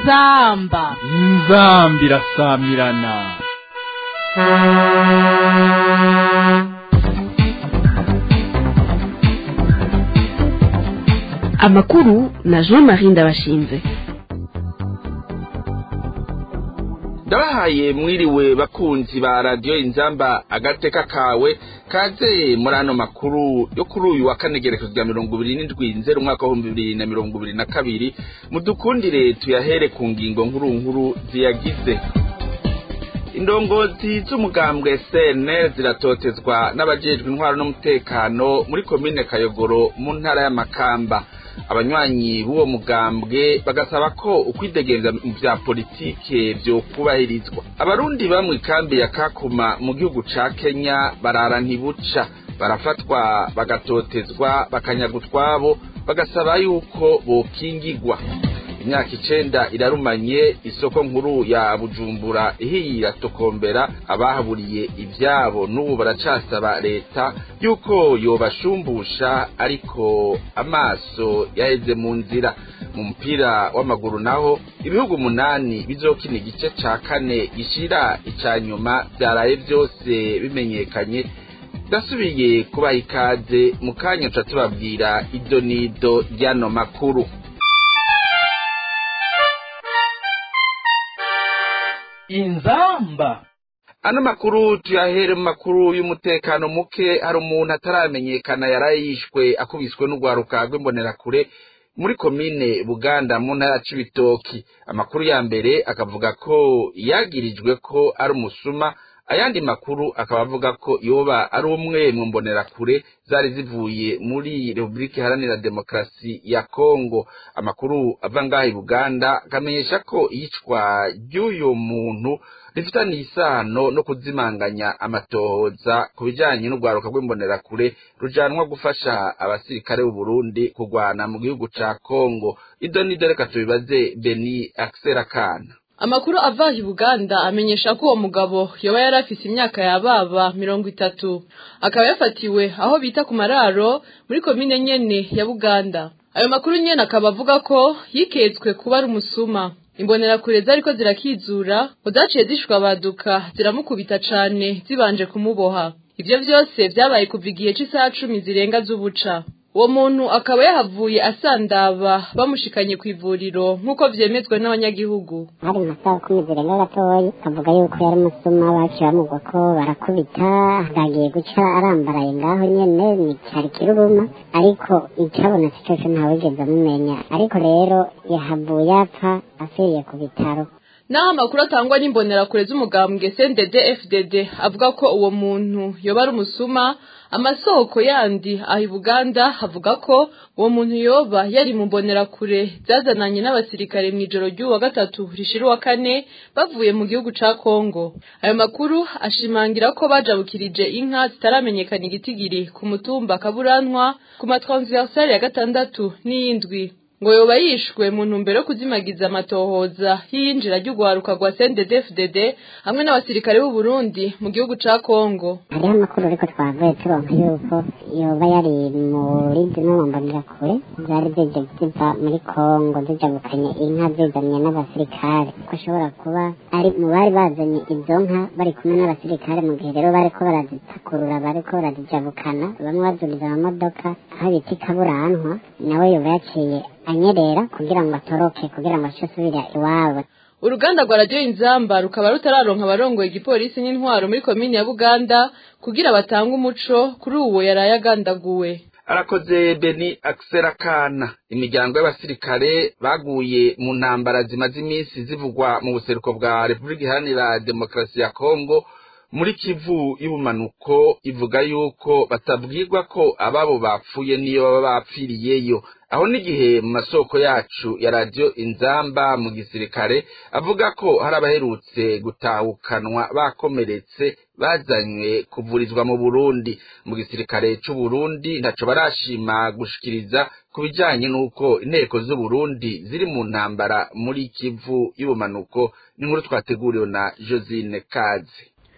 inzamba inzambi irasamirana amakuru na jean marie ndabashinze ndabahaye mwiriwe bakunzi ba radiyo inzamba agateka kawe kaze muri ano makuru yo kuri uyu wa kane gerekezo rya mirongo ibiri n'indwi nzero umwaka w'ibihumbi bibiri na mirongo ibiri na kabiri mudukundire tuyahere ku ngingo nkuru nkuru ziyagize indongozi z'umugambwe cnl ziratotezwa n'abajejwe intwaro n'umutekano muri komine kayogoro mu ntara y'amakamba abanywanyi b'uwo mugambwe bagasaba ko ukwidegenza mu vya politike vyokubahirizwa abarundi bamwe ikambi ya kakuma mu gihugu ca kenya barara ntibuca barafatwa bagatotezwa bakanyaga utwabo bagasaba yuko bokingigwa imyaka icenda irarumanye isoko nkuru ya bujumbura ihiye iratokombera abahaburiye ivyabo n'ubu baracasaba leta yuko yobashumbusha ariko amaso yaheze mu nzira mu mupira w'amaguru naho ibihugu umunani bizokina igice ca kane gishira ica nyuma vyaraye vyose bimenyekanye ndasubiye kubaha ikaze mu kanya tuca tubabwira ido n'ido ry'ano makuru inzamba ano makuru tuyahere mu makuru y'umutekano muke hari umuntu ataramenyekana yaraye yishwe akubiswe n'urwaruka rw'imbonerakure muri komine buganda mu ntara ya cibitoki amakuru ya mbere akavuga ko yagirijwe ko ari umusuma ayandi makuru akaba avuga ko yoba ari umwe mu mbonerakure zari zivuye muri repubulika iharanira demokarasi ya kongo amakuru ava ngaha i buganda akamenyesha ko iyicwa ry'uyu muntu rifitaniye isano no kuzimanganya amatohoza ku bijanye n'urwaruka rw'imbonerakure rujanwa gufasha abasirikare b'uburundi kurwana mu gihugu ca kongo ido nido reka tubibaze beni akserakana Amakuru ava i Buganda amenyesha ko uwo mugabo yoba yari afise imyaka yababa mirongo itatu akaba yafatiwe aho bita ku mararo muri komine nyene ya Buganda ayo makuru nyene akaba avuga ko yiketswe kuba ari umusuma imbonerakure zariko zirakizura ngo zaciye zishwa baduka ziramukubita cane zibanje kumuboha ivyo vyose vyabaye kuva igihe c'isaha cumi zirenga z'ubuca uwo muntu akaba yahavuye asandaba bamushikanye ku ivuriro nk'uko vyemezwa n'abanyagihugu hari mu masaha kumi zirenga gatoyi avuga yuko yari umusuma baciye bamugwa ko barakubita hagiye guca arambaraye ngaho nyene ni cari kiruruma ariko icabonetse cose ntawigeze amumenya ariko rero yahavuye apfa afiriye ku bitaro naho amakuru atangwa n'imbonerakure z'umugambwe CNDD FDD avuga ko uwo muntu yoba ari umusuma amasoko yandi aho i Buganda havuga ko uwo muntu yoba yari mu mbonerakure zazananye n'abasirikare mu ijoro ry'uwa gatatu rishira uwa kane bavuye mu gihugu ca Kongo ayo makuru ashimangira ko bajabukirije inka zitaramenyekana igitigiri ku mutumba kaburantwa ku matransversale ya gatandatu n'iyindwi ngo yoba yishwe mu ntumbero yo kuzimagiza amatohoza y'iyinjira ry'urwaruka rwa CNDD-FDD hamwe n'abasirikare b'u Burundi mu gihugu ca Kongo hariho amakuru ariko twavuye turonka yuko yoba yari muri zimwe mu mbonerakure zari zije ziva muri Kongo zijabukanye inka zizanye n'abasirikare ko ashobora kuba ari mu bari bazanye izo nka bari kumwe n'abasirikare mu gihe rero bariko barazipakurura bariko barazijabukana bamwe bazuriza amamodoka aho bita ikaburantwa nawe yoba yaciye anyerera kugira ngo atoroke kugira ngo ace asubira iwabo uruganda rwa radiyo inzamba rukaba rutararonka abarongoye igipolisi n'intwaro muri komini ya buganda kugira batange umuco kuri uwo yaraye agandaguwe arakoze beni akserakana imiryango y'abasirikare baguye mu ntambara zimaze iminsi zivugwa mu buseruko bwa repubulika iharanira demokarasi ya kongo muri kivu y'ubumanuko ivuga yuko batabwirwa ko ababo bapfuye niyo baba bapfiriyeyo aho n'igihe mu masoko yacu ya radiyo inzamba mu gisirikare avuga ko hari abaherutse gutahukanwa bakomeretse bazanywe kuvurizwa mu burundi mu gisirikare c'u burundi ntaco barashima gushikiriza ku bijanye n'uko inteko z'uburundi ziri mu ntambara muri kivu y'ubumanuko n'inkuru twateguriwe na josine kazi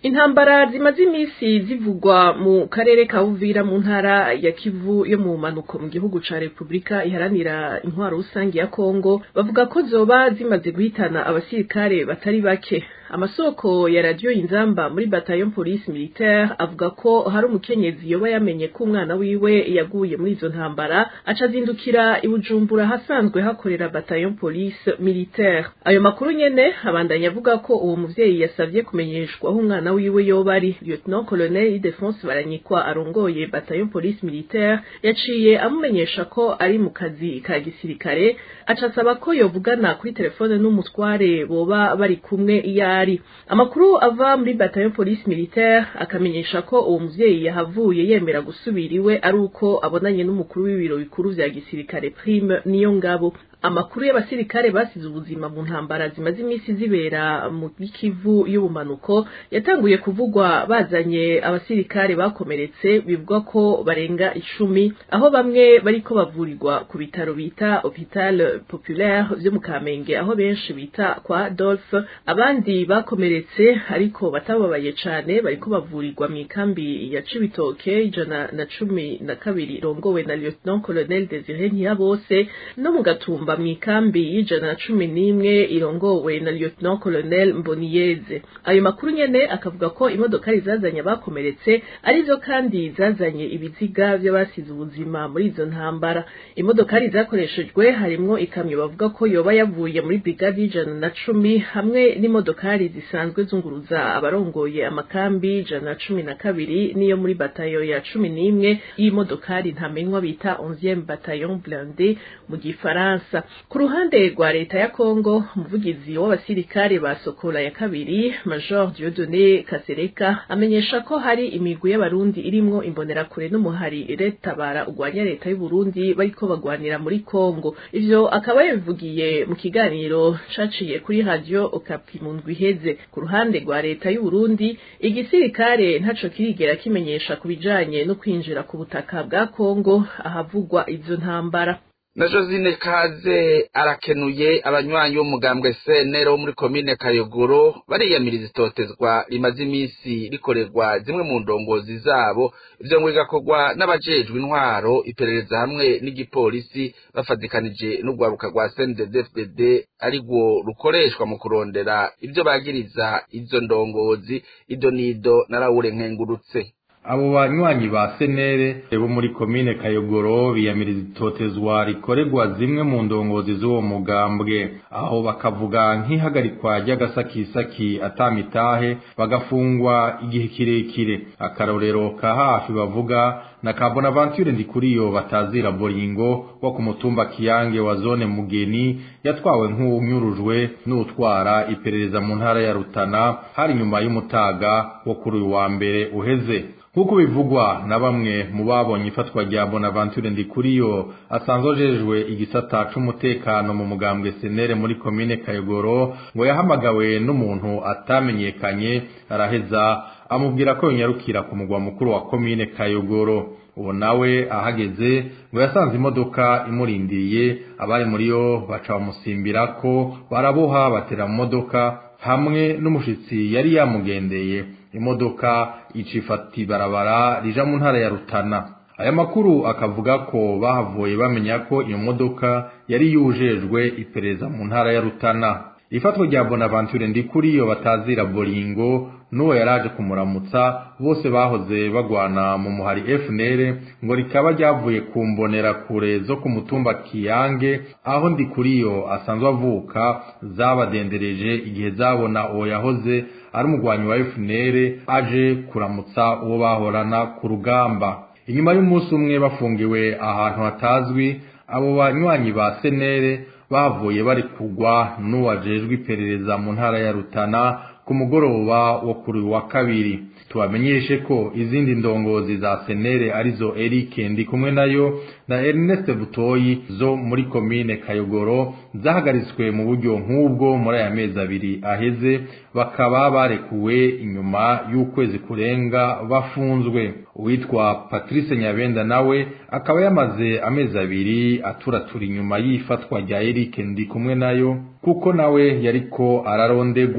intambara zimaze iminsi zivugwa mu karere ka Uvira mu ntara ya Kivu yo mu manuko mu gihugu ca Republika iharanira intwaro rusange ya Kongo bavuga ko zoba zimaze guhitana abasirikare batari bake amasoko ya radio inzamba muri bataillon police militaire avuga ko hari umukenyezi yoba yamenye ko umwana wiwe yaguye muri izo ntambara aca azindukira ibujumbura hasanzwe hakorera bataillon police militaire ayo makuru nyene abandanya avuga ko uwo muvyeyi yasavye kumenyeshwa aho umwana wiwe yoba ari lieutenant colonel Idefonse Baranyikwa arongoye bataillon police militaire yaciye amumenyesha ko ari mu kazi ka gisirikare aca asaba ko yovugana kuri telefone n'umutware boba bari kumwe iya ari amakuru ava muri bataillon police militaire akamenyesha ko uwo muvyeyi yahavuye yemera gusubira iwe ari uko abonanye n'umukuru w'ibiro bikuru vya gisirikare prime niyo ngabo amakuru y'abasirikare basize ubuzima mu ntambara zimaze iminsi zibera mu Kivu y'ubumanuko yatanguye kuvugwa bazanye abasirikare bakomeretse bivugwa ko barenga icumi aho bamwe bariko bavurirwa ku bitaro bita Hopital Populaire vyo mu Kamenge aho benshi bita kwa Dolphe abandi bakomeretse ariko batababaye cane bariko bavurirwa mu ikambi ya Cibitoke ijana na cumi na kabiri rongowe na Lieutenant Colonel Desire Ntiyabose no mu Gatumba mu ikambi y'ijana na cumi n'imwe irongowe na Lieutenant Colonel Mboniyeze ayo makuru nyene akavuga ko imodokari zazanye abakomeretse arizo kandi zazanye ibiziga vy'abasize ubuzima muri izo ntambara imodokari zakoreshejwe harimwo ikamyo bavuga ko yoba yavuye muri brigade y'ijana na cumi hamwe n'imodokari zisanzwe zunguruza abarongoye amakambi ijana na cumi na kabiri n'iyo muri batayo ya cumi n'imwe y'imodokari ntamenywa bita 11e bataillon blindé mu gifaransa ku ruhande rwa leta ya Kongo umuvugizi w'abasirikare ba Sokola ya kabiri Major Dieudonné Kasereka amenyesha ko hari imigwi y'abarundi irimwo imbonerakure n'umuhari retabara ugwanya leta y'u Burundi bariko bagwanira muri Kongo ivyo akaba yabivugiye mu kiganiro caciye kuri radio Okapi mu ndwi iheze ku ruhande rwa leta y'u Burundi igisirikare ntaco kirigera kimenyesha ku bijanye no kwinjira ku butaka bwa Kongo ahavugwa izo ntambara na josine kaze arakenuye abanywanyi b'umugambwe senero wo muri komine kayogoro bariyamiriza itotezwa rimaze iminsi rikorerwa zimwe mu ndongozi zabo ivyo ngo bigakorwa n'abajejwe intwaro iperereza hamwe n'igipolisi bafatikanije n'urwaruka rwa cnddfdd arirwo rukoreshwa mu kurondera ivyo bagiriza izo ndongozi ido nido na rawure nkengurutse abo banywanyi ba senere bo muri komine kayogoro biyamiriza itotezwa rikorerwa zimwe mu ndongozi z'uwo mugambwe aho bakavuga nk'ihagarikwa ry'agasakisaki atamitahe bagafungwa igihe kirekire akarorero ka hafi bavuga na ka bonaventure ndikuriyo batazira boringo wo ku mutumba kiyange wa zone mugeni yatwawe nk'uwunyurujwe n'utwara iperereza mu ntara ya rutana hari nyuma y'umutaga wo kuri uyu wa mbere uheze nk'uko bivugwa na bamwe mu babonye ifatwa rya bonaventure ndikuriyo asanzwe ajejwe igisata c'umutekano mu mugambwe senere muri komine kayogoro ngo yahamagawe n'umuntu atamenyekanye araheza amubwira ko yonyarukira ku mugwa mukuru wa komine kayogoro uwo nawe ahageze ngo yasanze imodoka imurindiriye abari muri yo baca bamusimbira ko baraboha batera mu modoka hamwe n'umushitsi yari yamugendeye imodoka icifata ibarabara rija mu ntara ya Rutana aya makuru akavuga ko bahavuye bamenya ko iyo modoka yari yujejwe iperereza mu ntara ya Rutana ifatwa rya Bonaventure ndikuriyo batazira boringo n'uwo yaraje kumuramutsa bose bahoze bagwana mu muhari FNL ngo rikaba ryavuye ku mbonera kure zo ku mutumba Kiyange aho ndikuriyo asanzwe avuka zabadendereje igihe zabona uwo yahoze ari umugwanyi wa FNL aje kuramutsa uwo bahorana ku rugamba inyuma y'umunsi umwe bafungiwe ahantu hatazwi abo banywanyi ba senere bavuye bari kugwa n'uwajejwe iperereza mu ntara ya Rutana ku mugoroba wo kuri wa kabiri tubamenyeshe ko izindi ndongozi za senere arizo Eric ndi kumwe nayo na Ernest Butoyi zo muri komine Kayogoro zahagaritswe mu buryo nk'ubwo muri aya mezi abiri aheze bakaba barekuwe inyuma y'ukwezi kurenga bafunzwe uwitwa Patrice Nyabenda nawe akaba yamaze amezi abiri aturatura inyuma y'ifatwa rya Eric ndi kumwe nayo kuko nawe yariko ararondegwa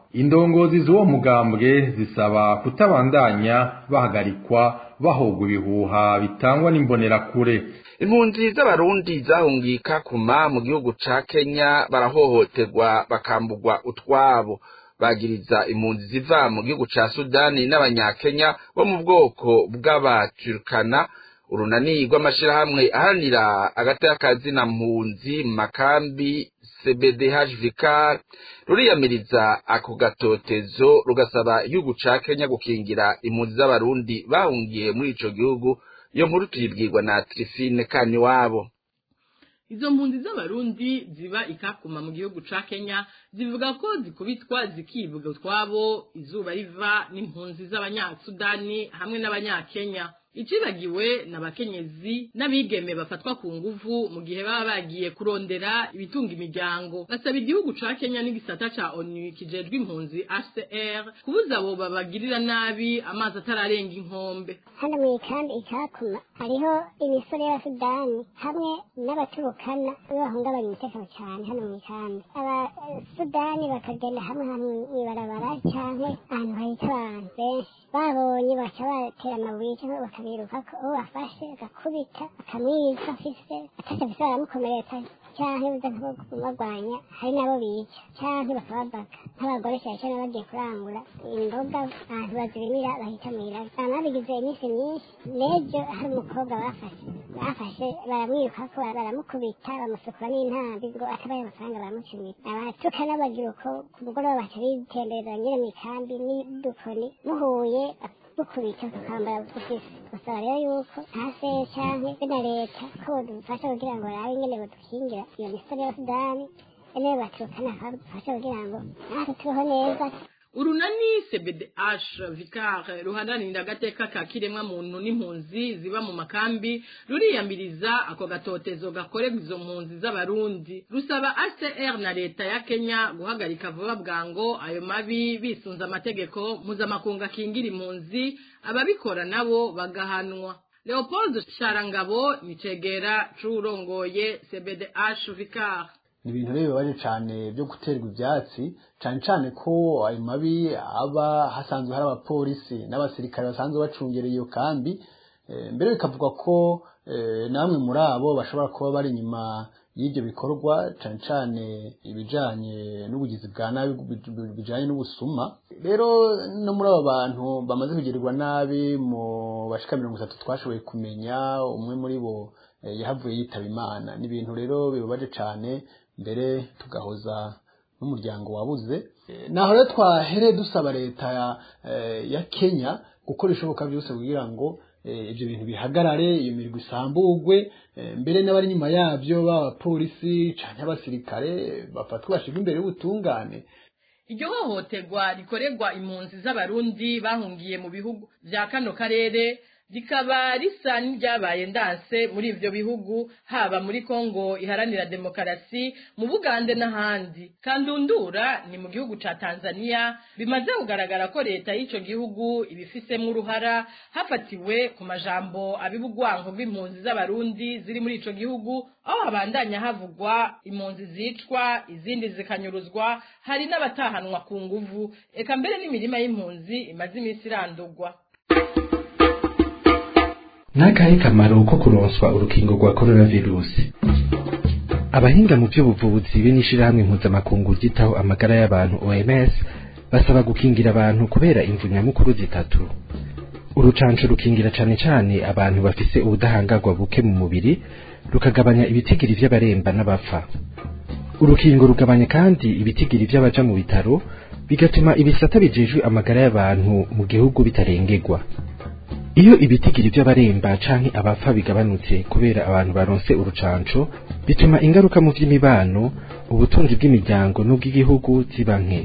indongozi z'uwo mugambwe zisaba kutabandanya bahagarikwa bahogwa ibihuha bitangwa n'imbonerakure impunzi z'abarundi zahungiye kakuma mu gihugu ca kenya barahohoterwa bakambugwa utwabo bagiriza impunzi ziva mu gihugu ca sudani n'abanyakenya bo mu bwoko bw'abaturkana urunani rw'amashirahamwe aharanira agateka kazina mpunzi mu makambi cbdhvk ruriyamiriza ako gatotezo rugasaba igihugu ca kenya gukingira impunzi z'abarundi bahungiye muri ico gihugu iyo nkuru tuyibwirwa na trifine kaniwabo izo mpunzi z'abarundi ziba ikakuma mu gihugu ca kenya zivuga ko zikubitwa zikivuga utwabo izuba riva n'impunzi z'abanyasudani hamwe n'abanyakenya icibagiwe n'abakenyezi n'abigeme bafatwa ku nguvu mu gihe baba bagiye kurondera ibitunga imiryango basaba igihugu ca kenya n'igisata ca onu kijejwe impunzi hcr kubuza abo babagirira nabi amazi atararenga inkombe hano mu ikambi ikakuma hariho imisore y'abasudani hamwe n'abaturukana bahungabanya umutekano cyane hano mu ikambi abasudani bakagenda hamwe hamwe mw'ibarabara canke ahantu hahita abantu benshi babonye baca batera amabuye cyangwa bakabirukako uwo bafashe agakubita akamwica afise atacyo afise baramukomeretsa canke buza nk'abagwanya hari n'abo bica canke bakabavaka nk'abagore cyane cyane bagiye kurangura imboga ahantu bazirimira bahita mw'iraga bama babigize iminsi myinshi n'ejo hari umukobwa bafashe bafashe baramwirukako baramukubita bamusukura n'intambi ngo atabaye amafaranga baramucumita abatukana bagira uko ku mugoroba baca bitembereza nyine mu ikambi n'udukoni muhuye dukubita tukambara dufise gusaba rero yuko hasi canke be na leta ko bodufasha kugira ngo barabe ingene bodukingira iyo misore ya sudani ene baturukana bakadufasha kugira ngo natwe tubeho neza urunani cbdh vicar ruharanira agateka ka kiremwa muntu n'impunzi ziba mu makambi ruriyamiriza ako gatotezo gakorerwa izo mpunzi z'abarundi rusaba acr na leta ya kenya guhagarika vuba bwango ayo mabi bisunze amategeko mpuzamakungu akingira impunzi ababikora nabo bagahanwa leopold sharangabo ni cegera c'uwurongoye cbdh vicar ni ibintu rero bibabaje cyane byo guterwa ibyatsi cyane cyane ko ayo mabi aba hasanzwe hari abapolisi n'abasirikare basanzwe bacungereye iyo kambi mbere bikavugwa ko namwe muri abo bashobora kuba bari inyuma y'ibyo bikorwa cyane cyane ibijyanye n'ubugizi bwa nabi bijyanye n'ubusuma rero no muri abo bantu bamaze kugirirwa nabi mu bashika mirongo itatu twashoboye kumenya umwe muri bo yahavuye yitaba imana ni ibintu rero bibabaje cyane mbere tugahoza n'umuryango wabuze naho rero twahere dusaba leta ya kenya gukora ibishoboka byose kugira ngo ibyo bintu bihagarare iyo mirimo isambugwe mbere n'abari inyuma yabyo b'abapolisi cyangwa abasirikare bafatwa bashyirwa imbere y'ubutungane iryo hohoterwa rikorerwa impunzi z'abarundi bahungiye mu bihugu bya kano karere rikaba risa n'iryabaye ndanse muri ivyo bihugu haba muri Kongo iharanira demokarasi mu Bugande n'ahandi kandundura ni mu gihugu ca Tanzania bimaze kugaragara ko leta y'ico gihugu ibifisemo uruhara hafatiwe ku majambo abibugwanko bw'impunzi z'abarundi ziri muri ico gihugu aho habandanya havugwa impunzi zicwa izindi zikanyuruzwa hari n'abatahanwa ku nguvu eka mbere n'imirima y'impunzi imaze iminsi irandurwa n'akahe kamaro ko kuronswa urukingo rwa coronavirusi abahinga mu by'ubuvuzi be n'ishirahamwe mpuzamakungu ryitaho amagara y'abantu OMS basaba gukingira abantu kubera imvu nyamukuru zitatu urucanco rukingira cane cane abantu bafise ubudahangarwa buke mu mubiri rukagabanya ibitigiri vy'abaremba n'abapfa urukingo rugabanya kandi ibitigiri vy'abaja mu bitaro bigatuma ibisata bijejwe amagara y'abantu mu gihugu bitarengerwa iyo ibitigiri by'abaremba canke abapfa bigabanutse kubera abantu baronse urucanco bituma ingaruka mu vy'imibano ubutunzi bw'imiryango n'ubw'igihugu ziba nke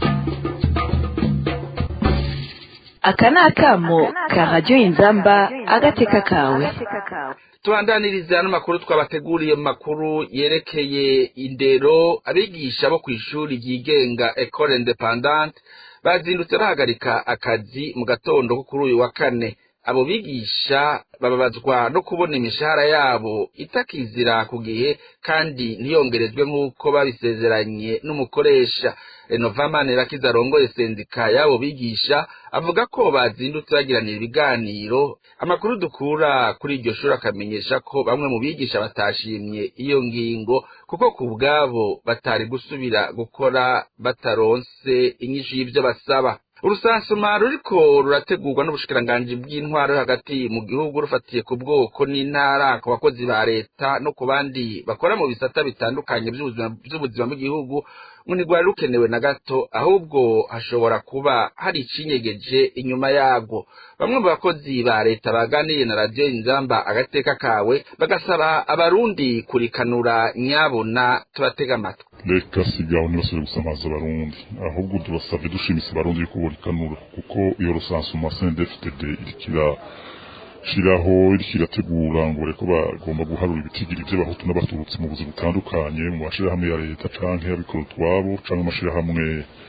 aka ni akamo ka radiyo inzamba agateka kawe tubandaniriza ano makuru twabateguriye mu makuru yerekeye indero abigisha bo ku ishuri ryigenga ecole independante bazindutse bahagarika akazi mu gatondo ko kuri uyu wa kane abo bigisha bababazwa no kubona imishahara yabo itakizira ku gihe kandi ntiyongerezwe nk'uko babisezeranye n'umukoresha renovamani rakiza arongoye sendika y'abo bigisha avuga ko bazindutse bagiranira ibiganiro amakuru dukura kuri iryo shuri akamenyesha ko bamwe mu bigisha batashimye iyo ngingo kuko ku bwabo batari gusubira gukora bataronse inyishu y'ibyo basaba urusansuma ruriko rurategurwa n'ubushikiranganji bw'intwaro hagati mu gihugu rufatiye ku bwoko n'intara ku bakozi ba leta no ku bandi bakora mu bisata bitandukanye by'ubuzima bw'igihugu ngo ntirwari rukenewe na gato ahubwo hashobora kuba hari icinyegeje inyuma yabwo bamwe mu bakozi ba leta baganiriye na radiyo inzamba agateka kawe bagasaba abarundi kurikanura nyabona tubatega amatwi leta sigaho ntibasubire gusamaza abarundi ahubwo turasabye dushimise abarundi yuko burikanura kuko iyo rusansuma sendefitede irikira shiraho iriko irategura ngo bareko bagomba guharura ibitigiri vy'abahutu n'abatutsi mu buzi butandukanye mu mashirahamwe ya leta canke y'abikora utwabo canke amashirahamwe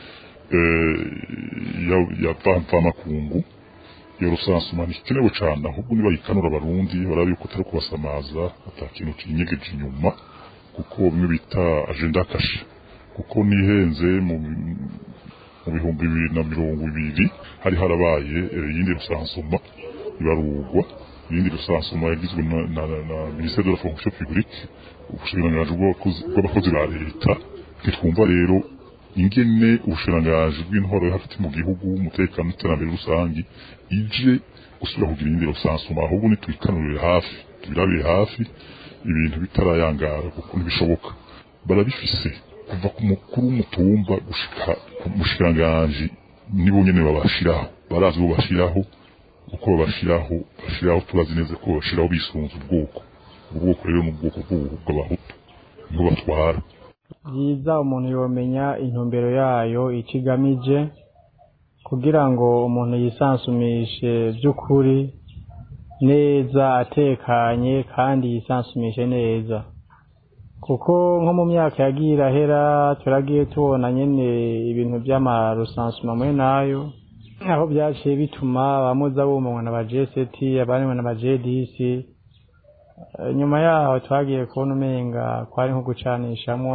ya mvamakungu iyo rusansuma ntikenewe cane ahubwo nibayikanura abarundi barabe yuko atari kubasamaza ata kintu kinyegeje inyuma kuko bimwe bita agenda kashe kuko nihenze mu bihumbi bibiri na mirongo ibiri hari harabaye iyindi rusansuma ibarurwa iyindi rusansuma yagizwe na ministere de la fonction publique ubushikiranganji bw'abakozi ba leta ntitwumva rero ingene ubushikiranganji bw'intwaro yo hagati mu gihugu umutekano n'iterambere rusangi ije gusubira kugira iyindi rusansuma ahubwo nitwikanurire hafi tubirabire hafi ibintu bitarayangara kuko ntibishoboka barabifise kuva ku mukuru w'umutumba gushika ku mushikiranganji nibo nyene babashiraho barazi bo bashiraho uko babashiraho bashiraho turazi neza ko babashiraho bisunze ubwoko ubwoko rero ni ubwoko bw'abahutu niho batwara byiza umuntu yomenya intumbero yayo icyo igamije kugira ngo umuntu yisansumishe by'ukuri neza atekanye kandi yisansumishe neza kuko nko mu myaka yagiye irahera turagiye tubona nyine ibintu by'amarusansuma muri nayo aho byaciye bituma abamuza bumanywa na ba jeseti abandi na ba jedisi nyuma yaho twagiye kubona umenga kwari nko gucanishamo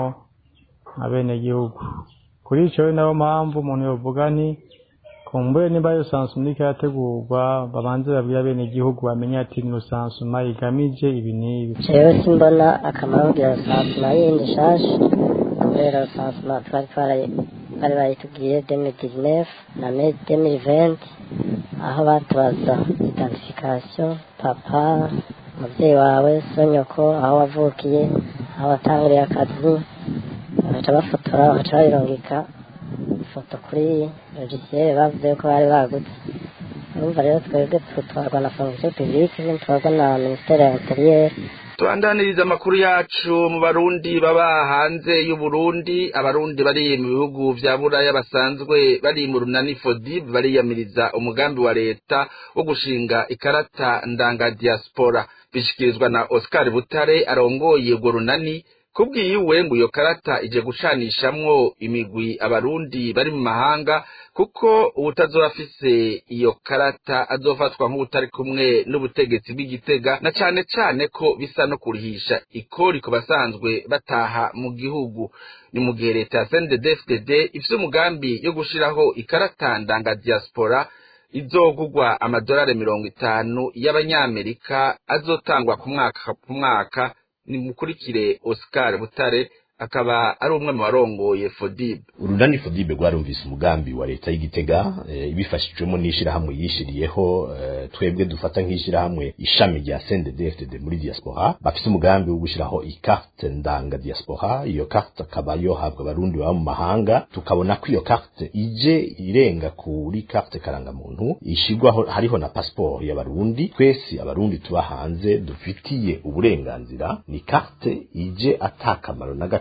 abenegihugu kuri icyo nayo mpamvu umuntu yovuga ni kumbure niba iyo sansuma iriko irategurwa babanze babwira abenegihugu bamenye ati ni rusansuma igamije ibi n'ibi jewe simbona akamaro k'iyo rusansuma yindi nshasha kubera rusansuma twari twaraye bari bayitubwiye demi dizinefu na demi venti aho batubaza identification papa umubyeyi wawe sonyoko aho wavukiye aho watanguriye akazi bagaca bafotora bagaca bayirungika ifoto kuri logiciel bavuze ko bari bagutse urumva rero twebwe tutwarwa na fonction publique ntitwarwa na ministere ya interieur tubandaniriza amakuru yacu mu barundi baba hanze y'uburundi abarundi bari mu bihugu vya buraya basanzwe bari mu runani fodib bariyamiriza umugambi wa leta wo gushinga ikarata ndanga diaspora bishikirizwa na oscar butare arongoye urwo runani kubwiyiwe ngo iyo karata ije gucanishamwo imigwi abarundi bari mu mahanga kuko ubutazoba afise iyo karata azofatwa nk'ubutari kumwe n'ubutegetsi bw'igitega na cane cane ko bisa no kurihisha ikori ku basanzwe bataha mu gihugu ni mu gihe leta ya CNDD-FDD ifise umugambi yo gushiraho ikarata ndanga diaspora izogugwa amadolari mirongo itanu y'abanyamerika azotangwa ku mwaka ku mwaka ni mukurikire Oscar Butare akaba ari umwe mu barongoye Fodib urunani Fodib rwarumvise umugambi wa leta y'igitega e, ibifashijwemo n'ishirahamwe yishiriyeho e, twebwe dufata nk'ishirahamwe ishami rya CNDD-FDD muri diaspora bafise umugambi wo gushiraho ikarte ndanga diaspora iyo carte akaba yohabwa abarundi baba mu mahanga tukabona ko iyo carte ije irenga kuri carte karangamuntu ishigwaho hariho na passport y'abarundi twese abarundi tuba hanze dufitiye uburenganzira ni carte ije atakamaro na gato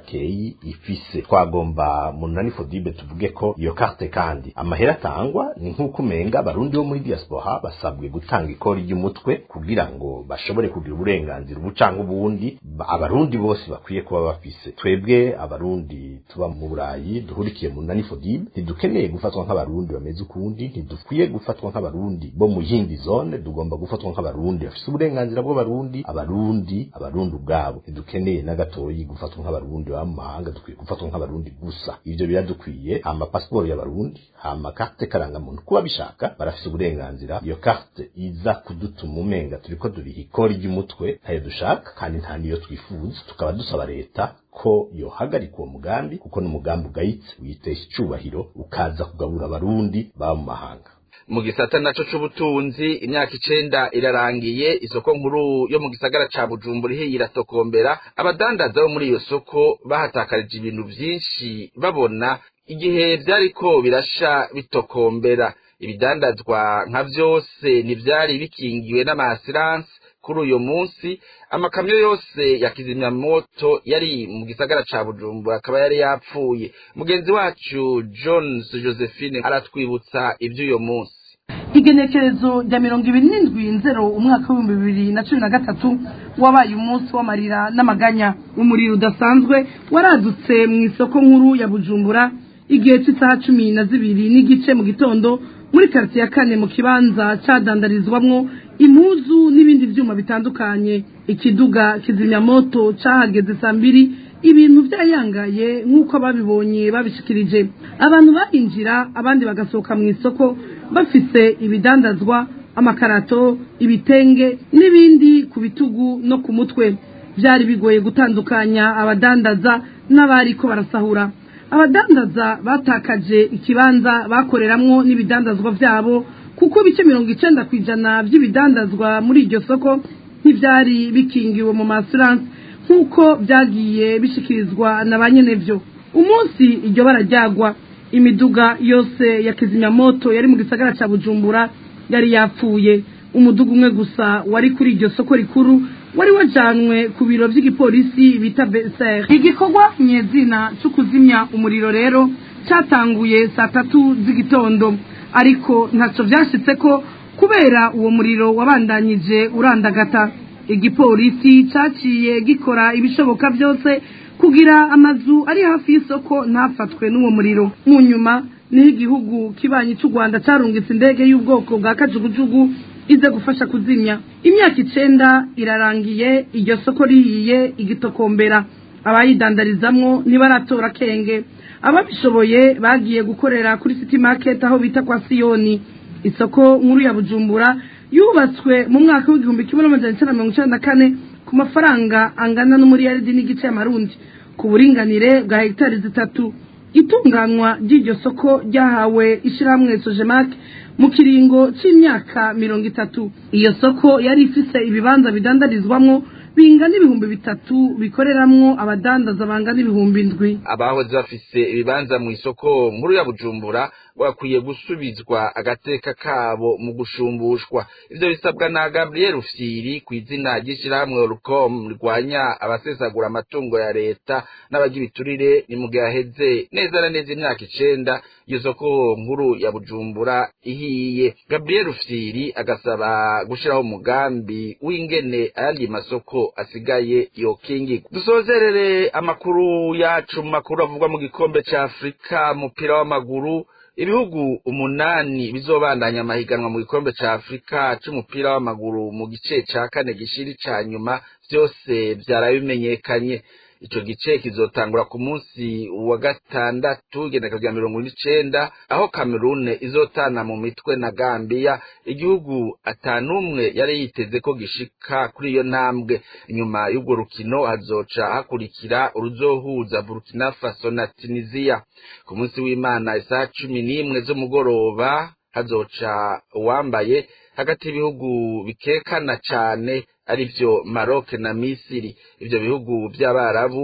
bakeyi ifise twagomba munani fodibe tuvuge ko iyo carte kandi amahera atangwa ni nk'uko umenga abarundi bo muri diaspora basabwe gutanga ikori ry'umutwe kugira ngo bashobore kugira uburenganzira ubu canke ubundi abarundi bose bakwiye kuba bafise twebwe abarundi tuba mu burayi duhurikiye munani fodibe ntidukeneye gufatwa nk'abarundi bameze ukundi ntidukwiye gufatwa nk'abarundi bo mu yindi zone tugomba gufatwa nk'abarundi bafise uburenganzira bw'abarundi abarundi abarundi ubwabo ntidukeneye na gatoyi gufatwa nk'abarundi baba mu mahanga dukwiye gufatwa nk'abarundi gusa ivyo biradukwiye hama pasiporo y'abarundi hama karte karangamuntu kuba bishaka barafise uburenganzira iyo karte iza kudutuma umenga turiko duriha ikori ry'umutwe ntayo dushaka kandi nta niyo twifuza tukaba dusaba leta ko yohagarika uwo mugambi kuko ni umugambi ugayitse witesha icubahiro ukaza kugabura abarundi baba mu mahanga mu gisata naco c'ubutunzi imyaka icenda irarangiye isoko nkuru yo mu gisagara ca bujumbura ihiye iratokombera abadandaza bo muri iyo soko bahatakarije ibintu vyinshi babona igihe vyariko birasha bitokombera ibidandazwa nka vyose ntivyari bikingiwe n'amasiranse kuri uyo munsi amakamyo yose ya kizimyamoto yari mu gisagara ca bujumbura akaba yari yapfuye mugenzi wacu jones josephine aratwibutsa ivy'uyo munsi igenekerezo rya mirongo ibiri n'indwi nzero umwaka w'ibihumbi bibiri na cumi na gatatu wabaye umunsi w'amarira n'amaganya umuriro udasanzwe waradutse mu isoko nkuru ya bujumbura igihe cy'isaha cumi na zibiri n'igice mu gitondo muri karitsiye ya kane mu kibanza cadandarizwamwo impuzu n'ibindi vyuma bitandukanye ikiduga kizimyamoto cahageze saa mbiri ibintu vyayangaye nk'uko ababibonye babishikirije abantu barinjira abandi bagasohoka mu isoko bafise ibidandazwa amakarato ibitenge n'ibindi ku bitugu no ku mutwe vyari bigoye gutandukanya abadandaza n'abariko barasahura abadandaza batakaje ikibanza bakoreramwo n'ibidandazwa vyabo kuko bice mirongo icenda kw'ijana vy'ibidandazwa muri iryo soko ntivyari bikingiwe mu masuranse nk'uko vyagiye bishikirizwa na ba nyenevyo umunsi iryo bara ryagwa imiduga yose ya kizimyamoto yari mu gisagara ca bujumbura yari yapfuye umuduga umwe gusa wari kuri iryo soko rikuru wari wajanwe ku biro vy'igipolisi bita beser igikorwa nyezina co kuzimya umuriro rero catanguye saa tatu z'igitondo ariko ntaco vyashitse ko kubera uwo muriro wabandanyije urandagata igipolisi caciye gikora ibishoboka vyose kugira amazu ari hafi y'isoko ntafatwe n'uwo muriro mu nyuma niho igihugu kibanyi c'u rwanda carungitse indege y'ubwoko bwa kajugujugu ize gufasha kuzimya imyaka icenda irarangiye iryo soko rihiye igitokombera abayidandarizamwo ntibaratora kenge ababishoboye bagiye gukorera kuri city market aho bita kwa siyoni isoko nkuru ya bujumbura yubatswe mu mwaka w'igihumbi kimwe n'amajana icenda mirongo icenda na kane ku mafaranga angana n'umuriyaridi n'igice y'amarundi ku buringanire bwa hegitari zitatu itunganywa ry'iryo soko ryahawe ishirahamwe sojemak mu kiringo c'imyaka mirongo itatu iyo soko yari ifise ibibanza bidandarizwamwo bingana ibihumbi bitatu bikoreramwo abadandaza bangana ibihumbi ndwi abahoze bafise ibibanza mu isoko nkuru ya bujumbura bakwiye gusubizwa agateka kabo mu gushumbushwa ivyo bisabwa na gabriel ufyiri ku izina ry'ishirahamwe orucom rirwanya abasesagura amatungo ya leta n'abagira iturire ni mu gihe haheze neza na neza imyaka icenda iyo soko nkuru ya bujumbura ihiye gabriel ufyiri agasaba gushiraho umugambi w'ingene ayandi masoko asigaye yokingirwa dusozerere amakuru yacu mu makuru avugwa mu gikombe ca afurika umupira w'amaguru ibihugu umunani bizobandanya amahiganwa mu gikombe ca afurika c'umupira w'amaguru mu gice ca kane gishiri ca nyuma vyose vyarabimenyekanye ico gice kizotangura ku munsi wa gatandatu igendeka rya mirongo n'icenda aho kamerune izotana mu mitwe na gambiya igihugu atanumwe yari yiteze ko gishika kuri iyo ntambwe inyuma y'urwo rukino hazoca hakurikira uruzohuza burkina faso na tunisiya ku munsi w'imana isaha cumi n'imwe z'umugoroba hazoca uwambaye hagati y'ibihugu bikekana cane arivyo Maroc na Misiri ivyo bihugu by'abarabu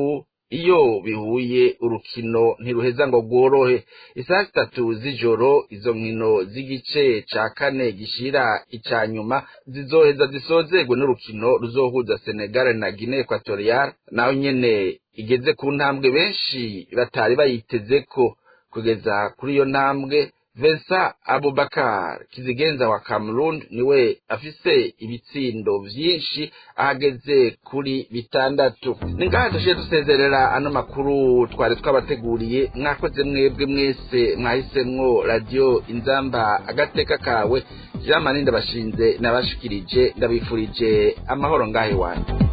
iyo bihuye urukino ntiruheza ngo rworohe isaha zitatu z'ijoro izo nkino z'igice ca kane gishira ica nyuma zizoheza zisozerwe n'urukino ruzohuza senegal na guinea equatorial naho nyene igeze ku ntambwe benshi batari bayitezeko kugeza kuri iyo ntambwe Vincent Abubakar kizigenza wa Cameroon niwe afise ibitsindo vyinshi ahageze kuri bitandatu ni ngaha dushiye dusezerera ano makuru twari twabateguriye mwakoze mwebwe mwese mwahisemwo radio inzamba agateka kawe Jean Maninda bashinze nabashikirije ndabifurije amahoro ngahe wanyu